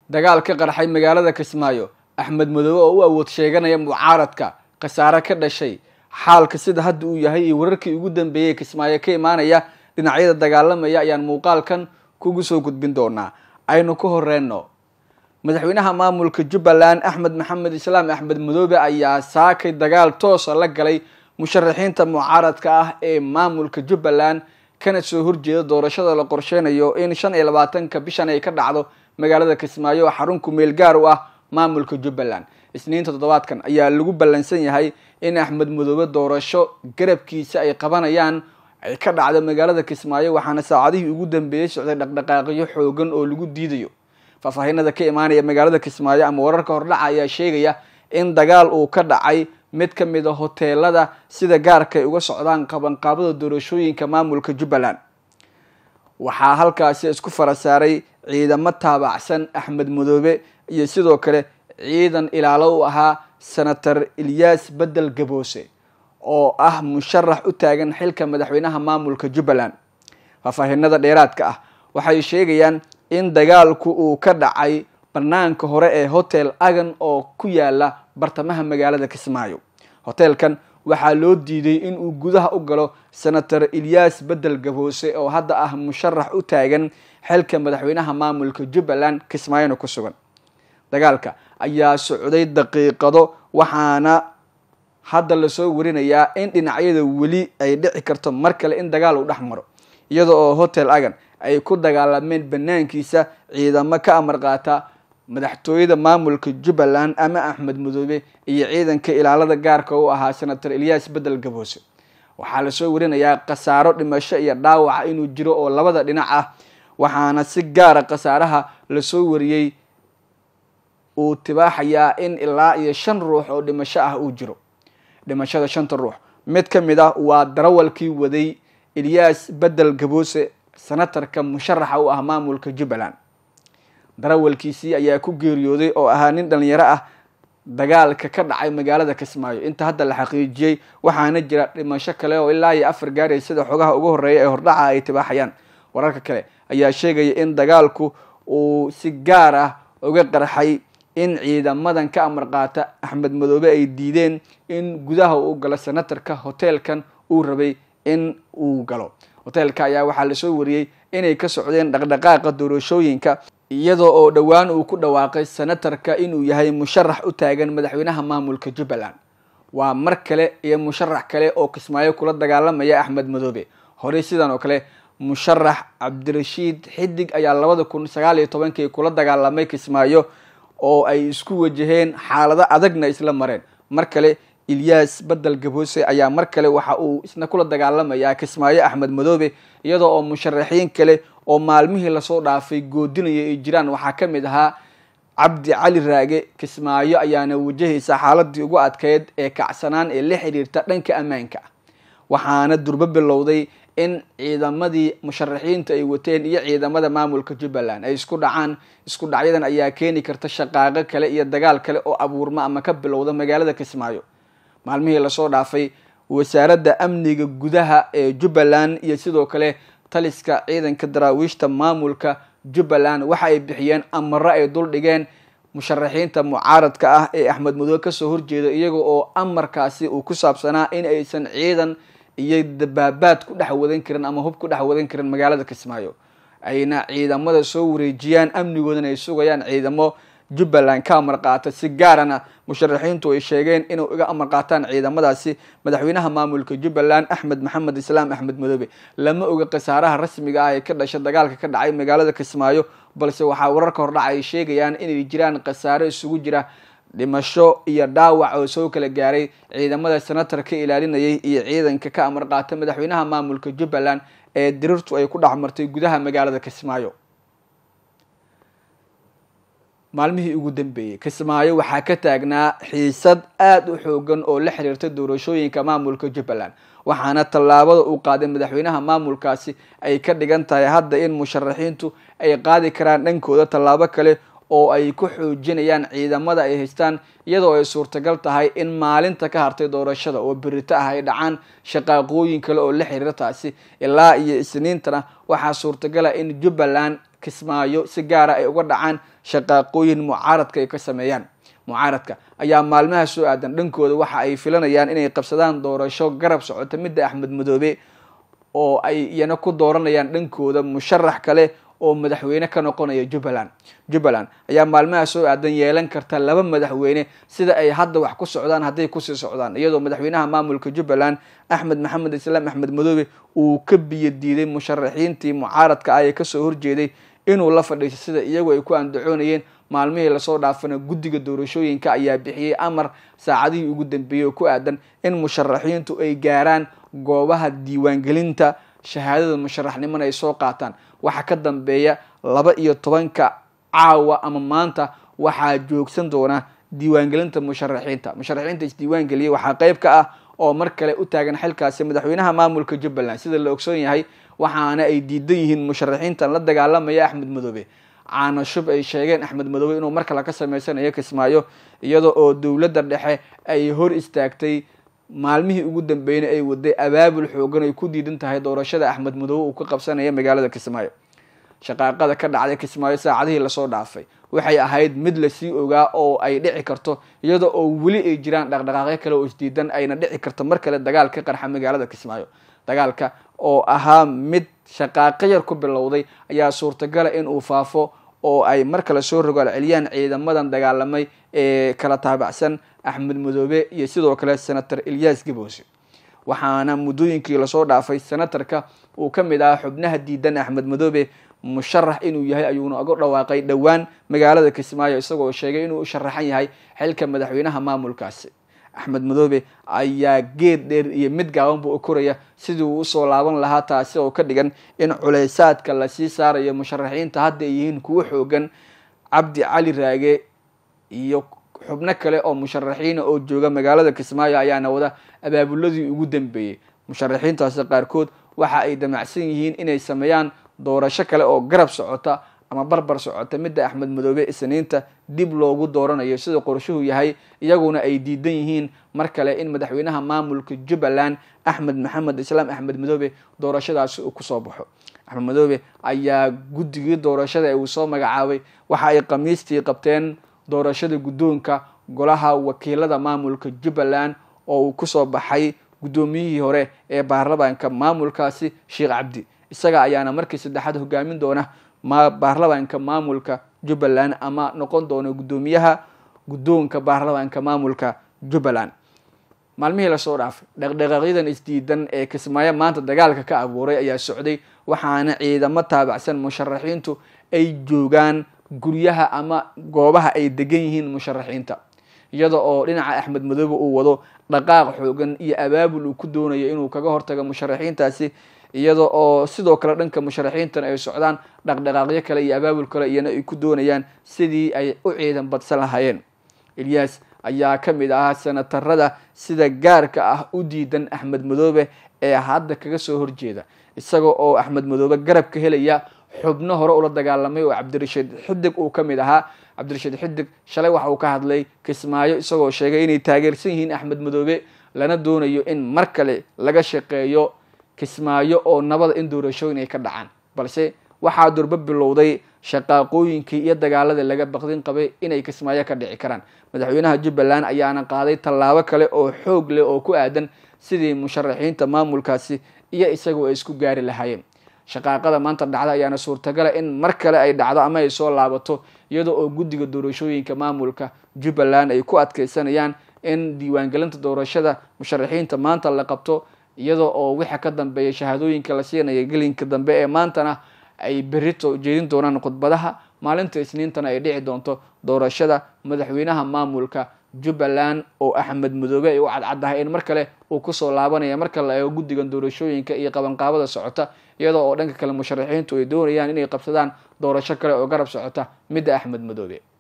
dagaal ka qarxay magaalada kismaayo axmed madoobe oo u awood sheeganaya mucaaradka khasaare ka dhashay xaalka sida hadda uu yahay iyo wararkii ugu dambeeyey kismaayo ka imaanaya dhinacyada dagaalamaya ayaan muuqaalkan kugu soo gudbin doonaa aynu ka horeyno madaxweynaha maamulka jubbaland axmed maxamed islaam axmed madoobe ayaa saakay dagaal toosa la galay musharaxiinta mucaaradka ah ee maamulka jubbaland kana soo horjeeda doorashada la qorsheynayo in shan iyo labaatanka bishan ay ka dhacdo magaalada kismaayo oo xarun kumeel gaar u ah maamulka jubbaland isniinta toddobaadkan ayaa lagu ballansan yahay in axmed madoobe doorasho garabkiisa ay qabanayaan ay ka dhacdo magaalada kismaayo waxaana saacadihii ugu dambeeyey socday dhaqdhaqaaqyo xoogan oo lagu diidayo faahfaahinada ka imaanaya magaalada kismaayo ama wararka hordhaca ayaa sheegaya in dagaal uu ka dhacay mid ka mid a hoteelada sida gaarka ay uga socdaan qabanqaabada doorashooyinka maamulka jubbaland waxaa halkaasi isku fara saaray ciidamo taabacsan axmed madoobe iyo sidoo kale ciidan ilaalo u ahaa senator ilyaas bedel gaboose oo ah musharax u taagan xilka madaxweynaha maamulka jubbaland faahfaahinada dheeraadka ah waxay sheegayaan in dagaalku uu ka dhacay banaanka hore ee hotel agan oo ku yaala bartamaha magaalada kismaayo hoteelkan waxaa loo diiday in uu gudaha u galo senator ilyaas bedel gaboose oo hadda ah musharax u taagan xilka madaxweynaha maamulka jubbaland kismaayona ku sugan dagaalka ayaa socday daqiiqado waxaana hadda lasoo warinayaa in dhinacyada weli ay dhici karto mar kale in dagaal uu dhex maro iyada oo hotel agan ay ku dagaalameen banaankiisa ciidamo ka amar qaata madaxtooyada maamulka jubbaland ama axmed madoobe iyo ciidanka ilaalada gaarka u ahaa senator ilyaas bedel gaboose waxaa lasoo warinayaa khasaaro dhimasho iyo dhaawaca inuu jiro oo labada dhinac ah waxaana si gaara khasaaraha lasoo wariyey uu tibaaxayaa in ilaa iyo shan ruux oo dhimasho ah uu jiro dhimashada shanta ruux mid ka mid ah waa darawalkii waday ilyaas bedel gaboose senatarka musharaxa u ah maamulka jubbaland darawalkiisii ayaa ku geeriyooday oo ahaa nin dhalinyaro ah dagaalka ka dhacay magaalada kismaayo inta hadda la xaqiijiyey waxaana jira dhimasho kale oo ilaa iyo afar gaaraya sida xogaha ugu horeeya ee hordhaca ay tibaaxayaan wararka kale ayaa sheegaya in dagaalku uu si gaar ah uga qarxay in ciidamadan ka amar qaata axmed madoobe ay diideen in gudaha uu galo senatarka hoteelkan uu rabay in uu galo hoteelka ayaa waxaa lasoo wariyey inay ka socdeen dhaqdhaqaaqa doorashooyinka iyadoo oo dhowaan uu ku dhawaaqay senatarka inuu yahay musharax u taagan madaxweynaha maamulka jubbaland waa mar kale iyo musharax kale oo kismaayo kula dagaalamaya axmed madoobe horey sidan oo kale musharax cabdirashiid xidig ayaa labada kun sagaal iyo tobankii kula dagaalamay kismaayo oo ay isku wajaheen xaalado adagna isla mareen mar kale ilyaas bedel gaboose ayaa mar kale waxa uu isna kula dagaalamayaa kismaayo axmed madoobe iyadoo oo musharaxiin kale oo maalmihii lasoo dhaafay goodinaya ay jiraan waxaa ka mid ahaa cabdi cali raage kismaayo ayaana wajahaysa xaaladii ugu adkeyd ee kacsanaan ee la xiriirta dhanka ammaanka waxaana durbo bilowday in ciidamadii musharaxiinta ay wateen iyo ciidamada maamulka jubbaland ay isku dhacaan isku dhacyadan ayaa keeni karta shaqaaqo kale iyo dagaal kale oo abuurma ama ka bilowda magaalada kismaayo maalmihii lasoo dhaafay wasaaradda amniga gudaha ee jubbaland iyo sidoo kale taliska ciidanka daraawiishta maamulka jubbaland waxa ay bixiyeen amaro ay dul dhigeen musharaxiinta mucaaradka ah ee axmed madoobe kasoo horjeeda iyaga oo amarkaasi uu ku saabsanaa in aysan ciidan iyo dabaabaad ku dhex wadan karin ama hub ku dhex wadan karin magaalada kismaayo ayna ciidamada soo wareejiyaan amnigoodana ay sugayaan ciidamo jubbaland ka amar qaata si gaarana musharaxiintu ay sheegeen inuu iga amar qaataan ciidamadaasi madaxweynaha maamulka jubbaland axmed maxamed islaam axmed madoobe lama oga khasaaraha rasmiga ah ee ka dhasha dagaalka ka dhacay magaalada kismaayo balse waxaa wararka hordhaca ay sheegayaan inay jiraan khasaaro isugu jira dhimasho iyo dhaawac oo soo kala gaaray ciidamada senatar ka ilaalinayay iyo ciidanka ka amar qaata madaxweynaha maamulka jubbaland ee dirirtu ay ku dhex martay gudaha magaalada kismaayo maalmihii ugu dambeeyey kismaayo waxaa ka taagnaa xiisad aada u xoogan oo la xiriirta doorashooyinka maamulka jubbaland waxaana tallaabada uu qaaday madaxweynaha maamulkaasi ay ka dhigan tahay hadda in musharaxiintu ay qaadi karaan dhankooda tallaabo kale oo ay ku xoojinayaan ciidamada ay haystaan iyadoo ay suurtagal tahay in maalinta ka hartay doorashada oo berito ah ay dhacaan shaqaaqooyin kale oo la xiriira taasi ilaa iyo isniintana waxaa suurtagala in jubbaland kismaayo si gaara ay uga dhacaan shaqaaqooyin mucaaradka ay ka sameeyaan mucaaradka ayaa maalmaha soo aadan dhankooda waxa ay filanayaan inay qabsadaan doorasho garab socota midda axmed madoobe oo ay iyana ku dooranayaan dhankooda musharax kale oo madaxweyne ka noqonaya jubbaland jubbaland ayaa maalmaha soo aadan yeelan karta laba madaxweyne sida ay hadda wax ku socdaan hadday kusii socdaan iyadoo madaxweynaha maamulka jubbaland axmed maxamed islaam axmed madoobe uu ka biyo diiday musharaxiintii mucaaradka ah ee kasoo horjeeday inuu la fadhiiso sida iyagu ay ku andacoonayeen maalmihii lasoo dhaafana guddiga doorashooyinka ayaa bixiyey amar saacadihii ugu dambeeyey oo ku aadan in musharaxiintu ay gaaraan goobaha diiwaangelinta shahaadada musharaxnimona ay soo qaataan waxaa ka dambeeya laba iyo tobanka caawa ama maanta waxaa joogsan doona diiwaangelinta musharaxiinta musharaxiinta isdiiwaangeliyay waxaa qeyb ka ah oo mar kale u taagan xilkaasi madaxweynaha maamulka jubbaland sida la ogsoon yahay waxaana ay diidan yihiin musharaxiintan la dagaalamaya axmed madoobe caana shub ay sheegeen axmed madoobe inuu mar kale ka sameysanayo kismaayo iyada oo dowladda dhexe ay hor istaagtay maalmihii ugu dambeeyna ay waday abaabul xoogan ay ku diidan tahay doorashada axmed madoobe uu ka qabsanaya magaalada kismaayo shaqaaqada ka dhacday kismaayo saacadihii lasoo dhaafay waxay ahayd mid lasii ogaa oo ay dhici karto iyada oo weli ay jiraan dhaqdhaqaaqyo kale oo isdiidan ayna dhici karto mar kale dagaal ka qarxa magaalada kismaayo dagaalka oo ahaa mid shaqaaqo yar ku bilowday ayaa suurtagala in uu faafo oo ay mar kale soo rogaal celiyaan ciidamadan dagaalamay ee kala taabacsan axmed madoobe iyo sidoo kale senator ilyas gaboose waxaana muddooyinkii lasoo dhaafay senatarka uu ka mid ahaa xubnaha diidan axmed madoobe musharax inuu yahay ayuuna uga dhawaaqay dhowaan magaalada kismaayo isagoo sheegay inuu u sharaxan yahay xilka madaxweynaha maamulkaasi axmed madoobe ayaa geed dheer iyo mid gaabanba u koraya sidii uu usoo laaban lahaa taasi oo ka dhigan in culeysaadka lasii saarayo musharaxiinta hadda ay yihiin kuwo xoogan cabdi cali raage iyo xubno kale oo musharaxiina oo jooga magaalada kismaayo ayaana wada abaabuladii ugu dambeeyey musharaxiintaasi qaarkood waxa ay damacsan yihiin inay sameeyaan doorasho kale oo garab socota ama barbar socota midda axmed madoobe isniinta dib loogu dooranayo sida qorshuhu yahay iyaguna ay diidan yihiin mar kale in madaxweynaha maamulka jubbaland axmed maxamed islaam axmed madoobe doorashadaasi uu kusoo baxo axmed madoobe ayaa guddigii doorashada ee uu soo magacaabay waxa ay khamiistii qabteen doorashada guddoonka golaha wakiilada maamulka jubbaland oo uu kusoo baxay guddoomiyihii hore ee baarlamaanka maamulkaasi sheekh cabdi isaga ayaana markii saddexaad hogaamin doona ma baarlamaanka maamulka jubbaland ama noqon doono guddoomiyaha guddoonka baarlamaanka maamulka jubbaland maalmihii lasoo dhaafay dhaqdhaqaaqyadan isdiidan ee kismaayo maanta dagaalka ka abuuray ayaa socday waxaana ciidamo taabacsan musharaxiintu ay joogaan guryaha ama goobaha ay degan yihiin musharaxiinta iyada oo dhinaca axmed madoobe uu wado dhaqaaq xoogan iyo abaabul uu ku doonayo inuu kaga hortago musharaxiintaasi iyada oo sidoo kale dhanka musharaxiintan ay socdaan dhaqdhaqaaqyo kale iyo abaabul kale iyana ay ku doonayaan sidii ay u ciidan badsan lahaayeen ilyas ayaa ka mid ahaa senatarada sida gaarka ah u diidan axmed madoobe ee hadda kaga soo horjeeda isaga oo axmed madoobe garab ka helaya xubno hore ula dagaalamay oo cabdirashiid xidig uu ka mid ahaa cabdirashiid xidig shalay waxa uu ka hadlay kismaayo isagoo sheegay inay taageersan yihiin axmed madoobe lana doonayo in mar kale laga shaqeeyo kismaayo oo nabada in doorashooyin ay ka dhacaan balse waxaa durbo bilowday shaqaaqooyinkii iyo dagaaladii laga baqdin qabay inay kismaayo ka dhici karaan madaxweynaha jubbaland ayaana qaaday tallaabo kale oo xoog leh oo ku aadan sidii musharaxiinta maamulkaasi iyo isagu ay isku gaari lahaayeen shaqaaqada maanta dhacda ayaana suurtagala in mar kale ay dhacdo ama ay soo laabato iyada oo guddiga doorashooyinka maamulka jubbaland ay ku adkeysanayaan in diiwaangelinta doorashada musharaxiinta maanta la qabto iyada oo waxa ka dambeeya shahaadooyinka la siinaya gelinka dambe ee maantana ay berito jeedin doonaan khudbadaha maalinta isniintana ay dhici doonto doorashada madaxweynaha maamulka jubbaland oo axmed madoobe ay u cadcaddahay in mar kale uu kusoo laabanaya marka la eego guddigan doorashooyinka iyo qabanqaabada socota iyada oo dhanka kale musharaxiintu ay doonayaan inay qabsadaan doorasho kale oo garab socota midda axmed madoobe